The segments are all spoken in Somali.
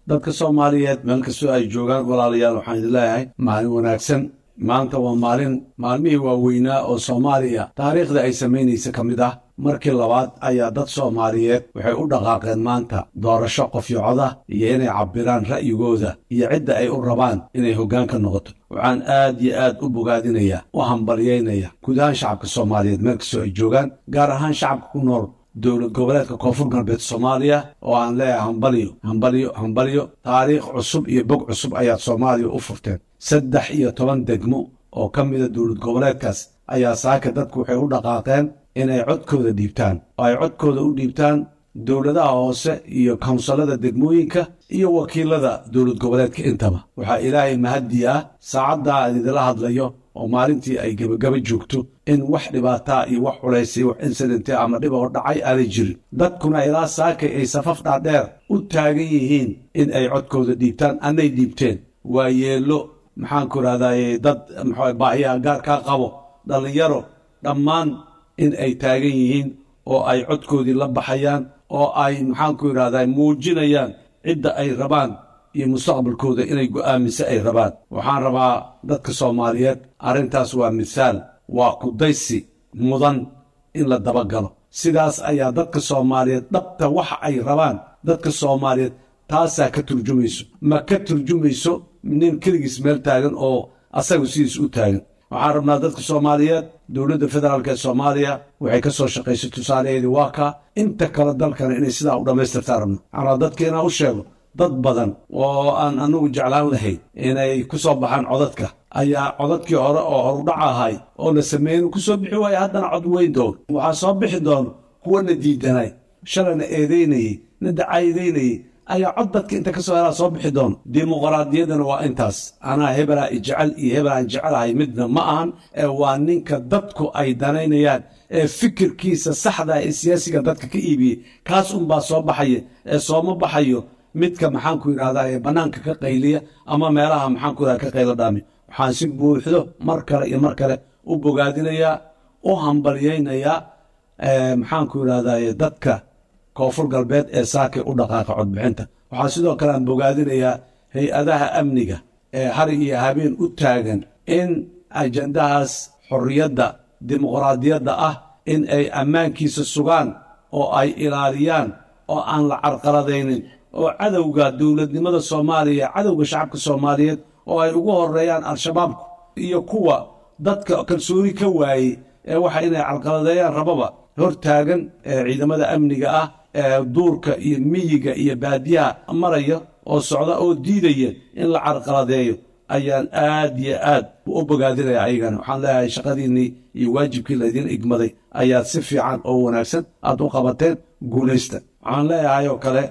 dadka soomaaliyeed meel kastoo ay joogaan walaalayaal waxaan idin leeyahay maalin wanaagsan maanta waa maalin maalmihii waaweynaa oo soomaaliya taariikhda ay samaynaysa ka mid ah markii labaad ayaa dad soomaaliyeed waxay u dhaqaaqeen maanta doorasho qofyocoda iyo inay cabbiraan ra'yigooda iyo cidda ay u rabaan inay hoggaanka noqoto waxaan aad iyo aad u bogaadinayaa u hambalyaynaya guud ahaan shacabka soomaaliyeed meel kastoo ay joogaan gaar ahaan shacabka ku nool dowlad goboleedka koonfur galbeed soomaaliya oo aan leeyahay hambalyo hambalyo hambalyo taariikh cusub iyo bog cusub ayaad soomaaliya u furteen saddex iyo toban degmo oo ka mida dowlad goboleedkaas ayaa saaka dadku waxay u dhaqaaqeen inay codkooda dhiibtaan oo ay codkooda u dhiibtaan dowladaha hoose iyo kawnsalada degmooyinka iyo wakiilada dowlad goboleedka intaba waxaa ilaahay mahaddi ah saacaddaa aan idila hadlayo oo maalintii ay gebagaba joogto in wax dhibaataa iyo wax culaysay wax insidente ama dhib oo dhacay aanay jirin dadkuna ilaa saakay ay safaf dhaadheer u taagan yihiin in ay codkooda dhiibtaan annay dhiibteen waa yeello maxaanku idhahdaye dad mxu baahiyaha gaarkaa qabo dhallinyaro dhammaan in ay taagan yihiin oo ay codkoodii la baxayaan oo ay maxaanku idhahdaa muujinayaan cidda ay rabaan iyo mustaqbalkooda inay go'aamise ay rabaan waxaan rabaa dadka soomaaliyeed arrintaas waa misaal waa kudaysi mudan in la dabagalo sidaas ayaa dadka soomaaliyeed dhabta waxa ay rabaan dadka soomaaliyeed taasaa ka turjumayso ma ka turjumayso nin keligiis meel taagan oo asagu sidiis u taagan waxaan rabnaa dadka soomaaliyeed dowladda federaalk ee soomaaliya waxay ka soo shaqaysay tusaalaheedii waa kaa inta kale dalkana inay sidaa u dhammaystirtaan rabno waxaan rabaa dadka inaan u sheego dad badan oo aan anagu jeclaan lahayn inay ku soo baxaan codadka ayaa codadkii hore oo horudhac ahay oo la sameeyen ku soo bixi waaya haddana cod weyn doono waxaa soo bixi doono kuwana diidanay shalayna eedaynayey na dacaydaynayey ayaa cod dadka inta ka soo helaa soo bixi doono dimuqraadiyaddana waa intaas anaa hebelaa ijecel iyo hebelaan jecelahay midna ma ahan ee waa ninka dadku ay danaynayaan ee fikirkiisa saxda ee siyaasiga dadka ka iibiyey kaas unbaa soo baxaya ee sooma baxayo midka maxaanku yidhahdaa ee bannaanka ka qayliya ama meelaha maxaanku yidhahda ka qaylo dhaami waxaan si buuxdo mar kale iyo mar kale u bogaadinayaa u hambalyaynayaa maxaanku yidhahdaa dadka koonfur galbeed ee saakay u dhaqaaqa codbixinta waxaa sidoo kale aan bogaadinayaa hay-adaha amniga ee hari iyo habeen u taagan in ajandahaas xorriyadda dimuqraadiyadda ah in ay ammaankiisa sugaan oo ay ilaaliyaan oo aan la carqaladaynin oo cadowga dowladnimada soomaaliya cadowga shacabka soomaaliyeed oo ay ugu horeeyaan al-shabaabku iyo kuwa dadka kalsooni ka waayey ee waxa inay carqaladeeyaan rababa hor taagan ee ciidamada amniga ah ee duurka iyo miyiga iyo baadiyaha maraya oo socda oo diidaya in la carqaladeeyo ayaan aad iyo aad u bogaadinaya ayagana waxaan leeyahay shaqadiinnii iyo waajibkii laydin igmaday ayaad si fiican oo wanaagsan aad u qabateen guulaysta waxaan leeyahay oo kale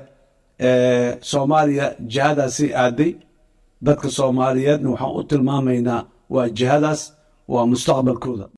soomaaliya jihadaasay aaday dadka soomaaliyeedna waxaan u tilmaamaynaa waa jihadaas waa mustaqbalkooda